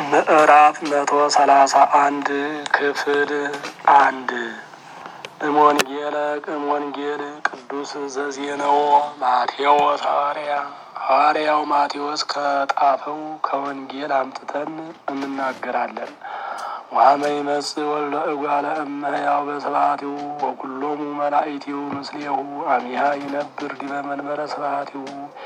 ምዕራፍ መቶ ሰላሳ አንድ ክፍል አንድ እሞንጌለ እሞንጌል ቅዱስ ዘዜነዎ ማቴዎስ ሐዋርያ ሐዋርያው ማቴዎስ ከጣፈው ከወንጌል አምጥተን እንናገራለን። ዋመ ይመጽእ ወልደ እጓለ እመሕያው በስብሐቲሁ ወኩሎሙ መላእክቲሁ ምስሌሁ አሚሃ ይነብር ዲበ መንበረ ስብሐቲሁ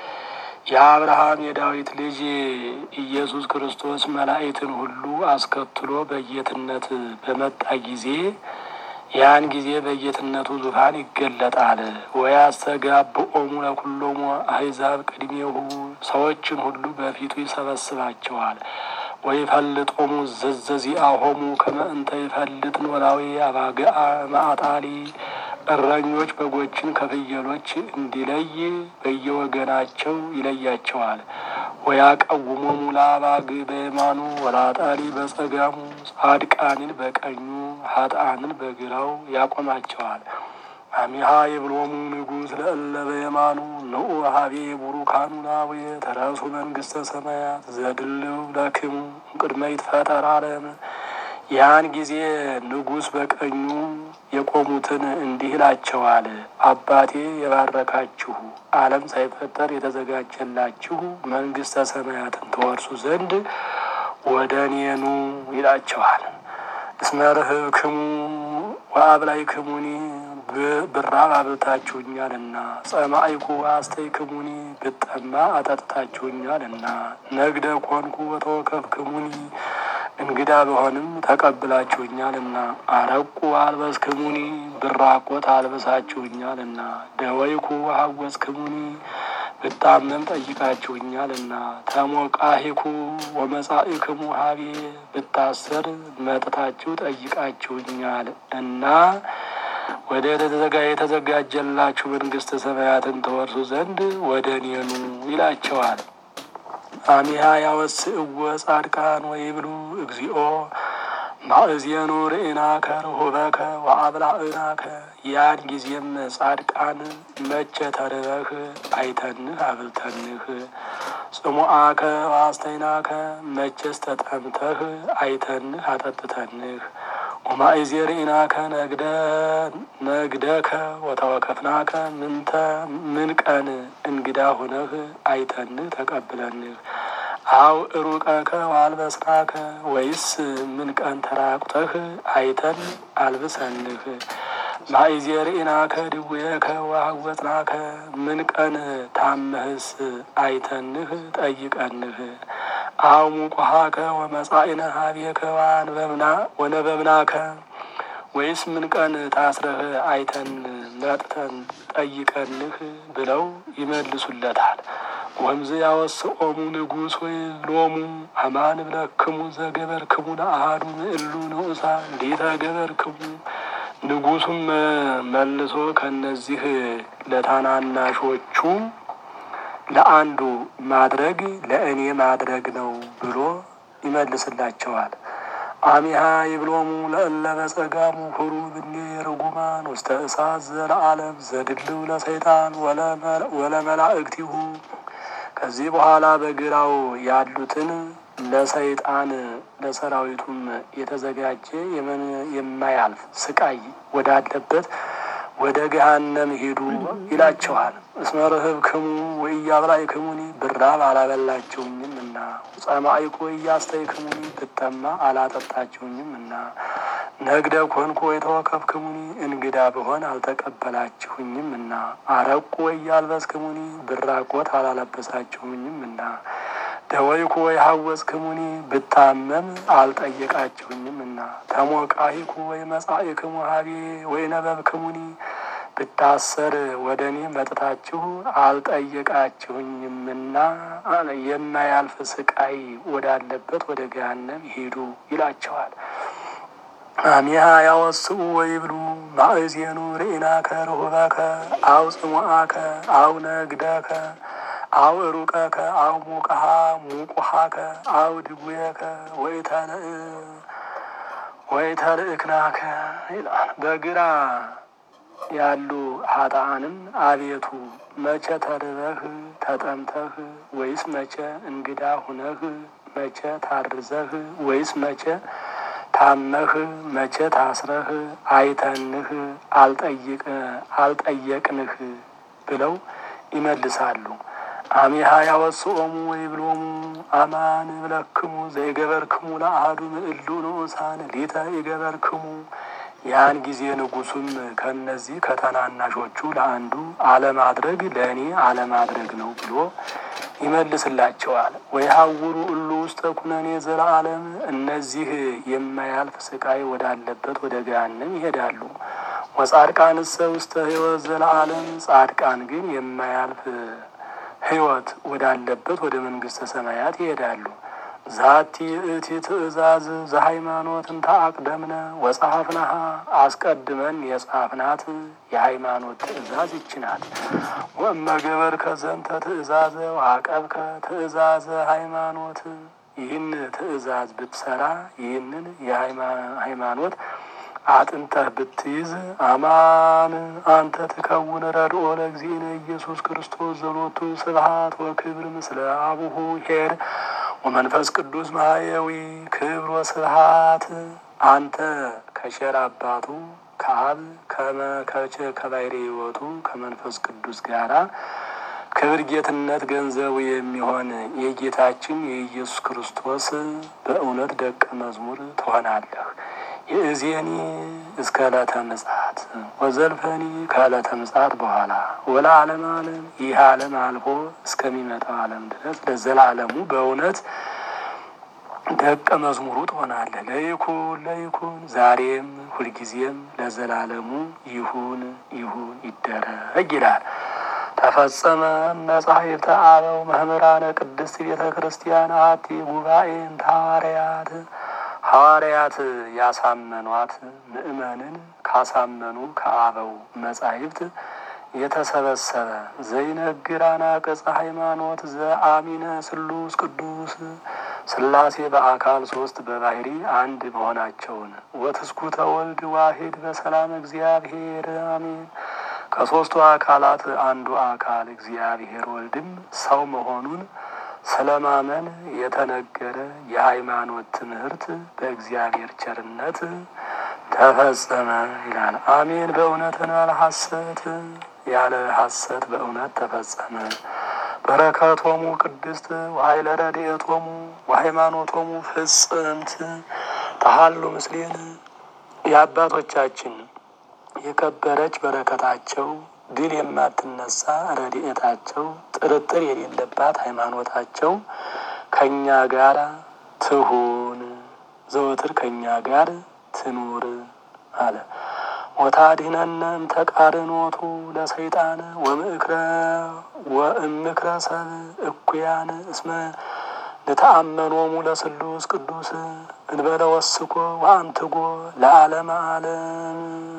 የአብርሃም የዳዊት ልጅ ኢየሱስ ክርስቶስ መላእክትን ሁሉ አስከትሎ በጌትነት በመጣ ጊዜ ያን ጊዜ በጌትነቱ ዙፋን ይገለጣል። ወያስተጋብኦሙ ለኩሎሙ አሕዛብ ቅድሜሁ ሰዎችን ሁሉ በፊቱ ይሰበስባቸዋል። ወይፈልጦሙ ዘዘዚአሆሙ ከመ እንተ ይፈልጥ ኖላዊ አባግዓ ማዕጣሊ እረኞች በጎችን ከፍየሎች እንዲለይ በየወገናቸው ይለያቸዋል። ወያቀውሞሙ ለአባግ በየማኑ ወላጣሊ በጸጋሙ ጻድቃንን በቀኙ ኃጥአንን በግራው ያቆማቸዋል። አሚሃ የብሎሙ ንጉሥ ለእለ በየማኑ ንዑ ሀቤ ቡሩካኑ ላቡየ ተረሱ መንግሥተ ሰማያት ዘድልው ለክሙ ቅድመ ይትፈጠር ዓለም። ያን ጊዜ ንጉሥ በቀኙ የቆሙትን እንዲህ ይላቸዋል። አባቴ የባረካችሁ ዓለም ሳይፈጠር የተዘጋጀላችሁ መንግሥተ ሰማያትን ትወርሱ ዘንድ ወደ እኔኑ ይላቸዋል። እስመ ርህብክሙ ወአብላዕክሙኒ ብራብ አብልታችሁኛልና፣ ጸማዕኩ ወአስተይክሙኒ ብጠማ አጠጥታችሁኛልና፣ ነግደ ኮንኩ ወተወከፍክሙኒ እንግዳ በሆንም ተቀብላችሁኛልና፣ አረቁ አልበስክሙኒ ብራቆት አልበሳችሁኛልና፣ ደወይኩ ሀወስክሙኒ ብታመም ጠይቃችሁኛልና፣ ተሞቃሂኩ ወመጻኢክሙ ሀቤ ብታሰር መጥታችሁ ጠይቃችሁኛል እና ወደ ተዘጋ የተዘጋጀላችሁ መንግሥተ ሰማያትን ተወርሱ ዘንድ ወደ እኔኑ ይላቸዋል። አሚሃ ያወስእዎ ጻድቃን ወይብሉ እግዚኦ ማእዜኑ ርኢናከ ርሁበከ ወአብላዕናከ። ያን ጊዜም ጻድቃን መቼ ተርበህ አይተንህ አብልተንህ፣ ጽሙአከ ወአስተይናከ መቼስ ተጠምተህ አይተንህ አጠጥተንህ ወማእዜ ርኢናከ ነግደከ ወተወከፍናከ ምንተ ምን ቀን እንግዳ ሁነህ አይተንህ ተቀብለንህ አው እሩቀከ ዋልበስናከ ወይስ ምን ቀን ተራቁተህ አይተን አልብሰንህ ማእዜ ርኢናከ ድዌከ ወሐወፅናከ ምን ቀን ታመህስ አይተንህ ጠይቀንህ አው ሙቁሃከ ወመጻኢነ ሀቤከ ወነበብናከ ወይስ ምን ቀን ታስረህ አይተን መጥተን ጠይቀንህ ብለው ይመልሱለታል። ወምዝ ያወስኦሙ ንጉሥ ወይ ሎሙ አማን ብለክሙ ዘገበርክሙ ለአሃዱ ምእሉ ንዑሳ እንዴተ ገበርክሙ። ንጉሡም መልሶ ከነዚህ ለታናናሾቹ ለአንዱ ማድረግ ለእኔ ማድረግ ነው ብሎ ይመልስላቸዋል። አሚሃ ይብሎሙ ለእለ በጸጋሙ ሁሩ ብኔ ርጉማን ውስተ እሳት ዘለዓለም ዘድልው ለሰይጣን ወለመላእክቲሁ። ከዚህ በኋላ በግራው ያሉትን ለሰይጣን ለሰራዊቱም የተዘጋጀ የማያልፍ ስቃይ ወዳለበት ወደ ገሃነም ሂዱ ይላቸዋል። እስመ ርህብክሙ ወኢያብላዕክሙኒ ብራብ አላበላችሁኝም እና ጸማዕኩ ወኢያስተይክሙኒ ብጠማ አላጠጣችሁኝም እና ነግደ ኮንኩ ወይተወከፍክሙኒ እንግዳ ብሆን አልተቀበላችሁኝም እና አረቁ ወኢያልበስክሙኒ ብራቆት አላለበሳችሁኝም እና ደወይኩ ወይ ሀወፅክሙኒ ብታመም አልጠየቃችሁኝም እና ተሞቃሂኩ ወይ መጻኢክሙ ሀቤ ወይ ነበብክሙኒ ብታሰር ወደ እኔ መጥታችሁ አልጠየቃችሁኝምና የማያልፍ ስቃይ ወዳለበት ወደ ገሃነም ሂዱ ይላቸዋል። አሚሃ ያወስኡ ወይብሉ ማእዜኑ ርኢናከ ርሁበከ አው ጽሙአከ አው ነግደከ አው ሩቀከ አው ሙቅሃ ሙቁሃከ አው ድጉየከ ወይተልእክናከ ይላል። በግራ ያሉ ሀጣንም አቤቱ መቼ ተርበህ ተጠምተህ ወይስ መቼ እንግዳ ሁነህ መቼ ታርዘህ ወይስ መቼ ታመህ መቼ ታስረህ አይተንህ አልጠየቅንህ ብለው ይመልሳሉ። አሚሃ ያወስኦሙ ወይብሎሙ አማን ብለክሙ ዘይገበርክሙ ለአሐዱ ምእሉ ንዑሳን ሊተ ይገበርክሙ። ያን ጊዜ ንጉሡም ከእነዚህ ከተናናሾቹ ለአንዱ አለማድረግ ለእኔ አለማድረግ ነው ብሎ ይመልስላቸዋል። ወይ ሀውሩ እሉ ውስተ ኩነኔ ዘለዓለም እነዚህ የማያልፍ ስቃይ ወዳለበት ወደ ገሃነም ይሄዳሉ። ወጻድቃንሰ ውስተ ሕይወት ዘለዓለም ጻድቃን ግን የማያልፍ ሕይወት ወዳለበት ወደ መንግሥተ ሰማያት ይሄዳሉ። ዛቲ እቲ ትእዛዝ ዘሃይማኖትን ተአቅደምነ ወጸሐፍናሃ አስቀድመን የጻፍናት የሃይማኖት ትእዛዝ ይችናት። ወእመገበር ከዘንተ ትእዛዘ ዋቀብከ ትእዛዘ ሃይማኖት ይህን ትእዛዝ ብትሰራ ይህንን የሃይማኖት አጥንተህ ብትይዝ አማን አንተ ትከውን ረድኦ ለእግዚእነ ኢየሱስ ክርስቶስ ዘሎቱ ስብሐት ወክብር ምስለ አቡሁ ሄር ወመንፈስ ቅዱስ ማህየዊ ክብር ወስብሐት አንተ ከሸር አባቱ ከአብ ከመከቸ ከባሕሪ ሕይወቱ ከመንፈስ ቅዱስ ጋራ ክብር ጌትነት ገንዘቡ የሚሆን የጌታችን የኢየሱስ ክርስቶስ በእውነት ደቀ መዝሙር ትሆናለህ። የእዜኒ እስከ ዕለተ ምጽአት ወዘልፈኒ ከዕለተ ምጽአት በኋላ ወለ ዓለም ዓለም ይህ ዓለም አልፎ እስከሚመጣው ዓለም ድረስ ለዘላለሙ በእውነት ደቀ መዝሙሩ ትሆናለህ። ለይኩን ለይኩን ዛሬም ሁልጊዜም ለዘላለሙ ይሁን ይሁን ይደረግ ይላል። ተፈጸመ መጻሕፍተ አበው መምህራነ ቅድስት ቤተ ክርስቲያን አቲ ጉባኤን ሐዋርያት ሐዋርያት ያሳመኗት ምእመንን ካሳመኑ ከአበው መጻሕፍት የተሰበሰበ ዘይነግር አናቅጸ ሃይማኖት ዘአሚነ ስሉስ ቅዱስ ሥላሴ በአካል ሶስት በባሕሪ አንድ መሆናቸውን ወትስኩተ ወልድ ዋሂድ በሰላም እግዚአብሔር አሜን። ከሦስቱ አካላት አንዱ አካል እግዚአብሔር ወልድም ሰው መሆኑን ስለማመን የተነገረ የሃይማኖት ትምህርት በእግዚአብሔር ቸርነት ተፈጸመ ይላል። አሜን። በእውነት ያለ ሐሰት ያለ ሐሰት በእውነት ተፈጸመ። በረከቶሙ ቅድስት ወኃይለ ረድኤቶሙ ወሃይማኖቶሙ ፍጽምት ተሃሉ ምስሌን የአባቶቻችን የከበረች በረከታቸው ድል የማትነሳ ረድኤታቸው ጥርጥር የሌለባት ሃይማኖታቸው ከእኛ ጋር ትሁን ዘወትር ከእኛ ጋር ትኑር አለ። ወታድኅነነ እምተቃርኖቱ ለሰይጣን ወምክረ ወእምክረ ሰብ እኩያን እስመ ንተአመኖሙ ለስሉስ ቅዱስ እንበለ ወስኮ ወአንትጎ ለዓለመ ዓለም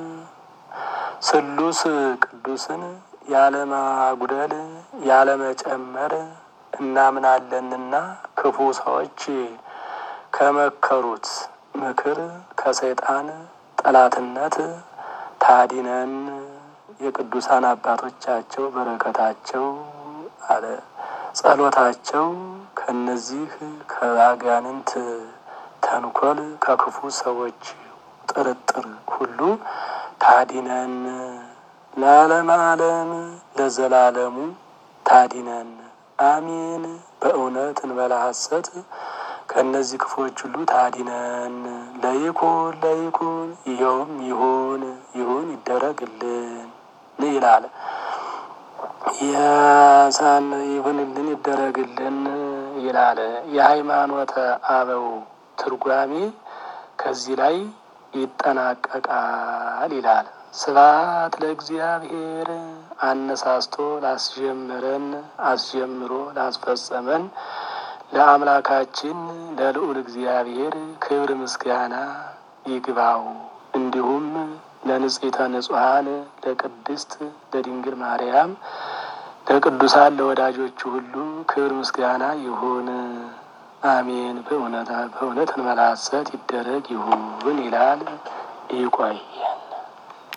ስሉስ ቅዱስን ያለማጉደል ያለመጨመር እናምናለንና ክፉ ሰዎች ከመከሩት ምክር ከሰይጣን ጠላትነት ታዲነን የቅዱሳን አባቶቻቸው በረከታቸው አለ ጸሎታቸው ከነዚህ ከአጋንንት ተንኮል ከክፉ ሰዎች ጥርጥር ሁሉ ታዲነን ለዓለም ዓለም ለዘላለሙ ታዲነን አሜን። በእውነት እንበላ ሐሰት ከእነዚህ ክፎች ሁሉ ታዲነን። ለይኩን ለይኩን ይኸውም ይሁን ይሁን ይደረግልን ይላል። የሳን ይሁንልን ይደረግልን ይላል። የሃይማኖተ አበው ትርጓሜ ከዚህ ላይ ይጠናቀቃል ይላል። ስብሐት ለእግዚአብሔር አነሳስቶ ላስጀመረን አስጀምሮ ላስፈጸመን ለአምላካችን ለልዑል እግዚአብሔር ክብር ምስጋና ይግባው። እንዲሁም ለንጽሕተ ንጹሐን ለቅድስት ለድንግል ማርያም ለቅዱሳን ለወዳጆቹ ሁሉ ክብር ምስጋና ይሁን። አሜን። በእውነት በእውነት እንመላ ሐሰት ይደረግ ይሁን ይላል። ይቆይ